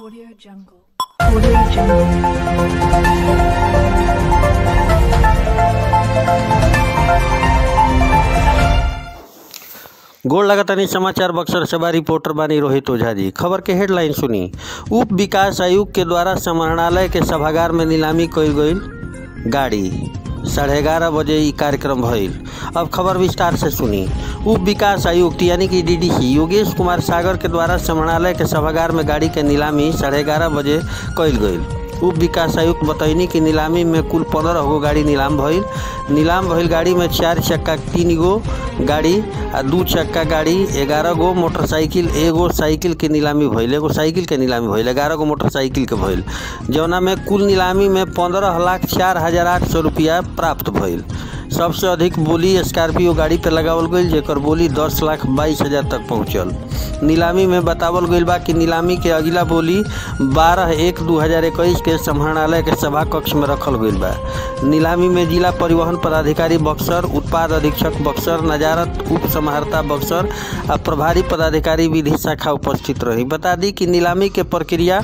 Audio Jungle. Audio Jungle. गोड़ लगातानी समाचार बक्सर सभा रिपोर्टर बानी रोहित ओझा जी खबर के हेडलाइन सुनी उप विकास आयुक्त के द्वारा समाहरणालय के सभागार में नीलामी कईल गईल गाड़ी साढ़े ग्यारह बजे ई कार्यक्रम भइल अब खबर विस्तार से सुनी उप विकास आयुक्त यानी कि डीडीसी योगेश कुमार सागर के द्वारा समाहरणालय के सभागार में गाड़ी के नीलामी साढ़े ग्यारह बजे कईल गईल उप विकास आयुक्त बतैनी कि नीलामी में कुल पंद्रह गो गाड़ी नीलाम भइल नीलाम भइल गाड़ी में चार चक्का तीन गो गाड़ी आ दू चक्का गाड़ी ग्यारह गो मोटरसाइकिल एगो साइकिल के नीलामी भइल एगो साइकिल के नीलामी भइल ग्यारह गो मोटरसाइकिल के भइल जौना में कुल नीलामी में पंद्रह लाख चार हजार आठ सौ रुपया प्राप्त भइल सबसे अधिक बोली स्कॉर्पियो गाड़ी पे लगावल गईल जेकर बोली दस लाख बाईस हजार तक पहुंचल नीलामी में बतावल गईल बा कि नीलामी के अगिला बोली बारह एक दू हजार इक्कीस के समाहरणालय के सभा कक्ष में रखल गईल बा नीलामी में जिला परिवहन पदाधिकारी बक्सर उत्पाद अधीक्षक बक्सर नजारत उप समाहर्ता बक्सर आ प्रभारी पदाधिकारी विधि शाखा उपस्थित रही बता दी कि नीलामी के प्रक्रिया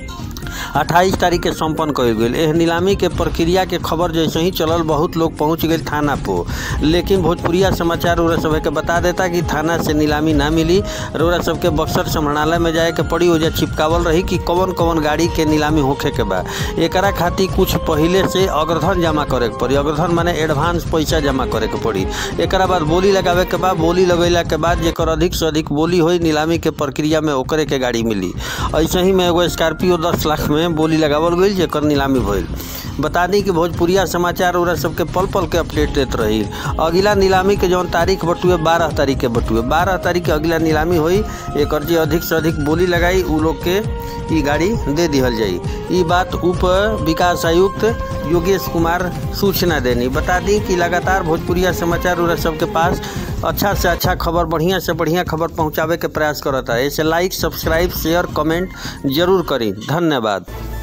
28 तारीख के संपन्न कईल गईल एह नीलामी के प्रक्रिया के खबर जैसे ही चलल बहुत लोग पहुंच गए थाना पर लेकिन भोजपुरिया समाचार उरा सब के बता देता कि थाना से नीलामी ना मिली रोरा सबके बक्सर समाहरणालय में जाए के पड़ी ओजा चिपकावल रही कि कौन कौन गाड़ी के नीलामी होखे के बा एकरा खातिर कुछ पहिले से अग्रधन जमा करे के पड़ी अग्रधन माने एडवांस पैसा जमा करे के पड़ी एकरा बाद बोली लगावे के बाद बोली लगैला के बाद जेकर अधिक से अधिक बोली होई नीलामी के प्रक्रिया में ओकरे के गाड़ी मिली ऐसे ही में एगो स्कॉर्पियो दस लाख में बोली लगावल गईल जेकर नीलामी भइल बता दी कि भोजपुरिया समाचार उरा सबके पल पल के अपडेट देत रही अगिला नीलामी के जौन तारीख बटुए बारह तारीख के बटुए बारह तारीख के अगिला नीलामी होई एकर जे अधिक से अधिक बोली लगाई उ लोग के ई गाड़ी दे दिहल जाई ई बात उप विकास आयुक्त योगेश कुमार सूचना देनी बता दी कि लगातार भोजपुरिया समाचार उरा सबके पास अच्छा से अच्छा खबर बढ़िया से बढ़िया खबर पहुंचावे के प्रयास करता है ऐसे लाइक सब्सक्राइब शेयर कमेंट जरूर करी धन्यवाद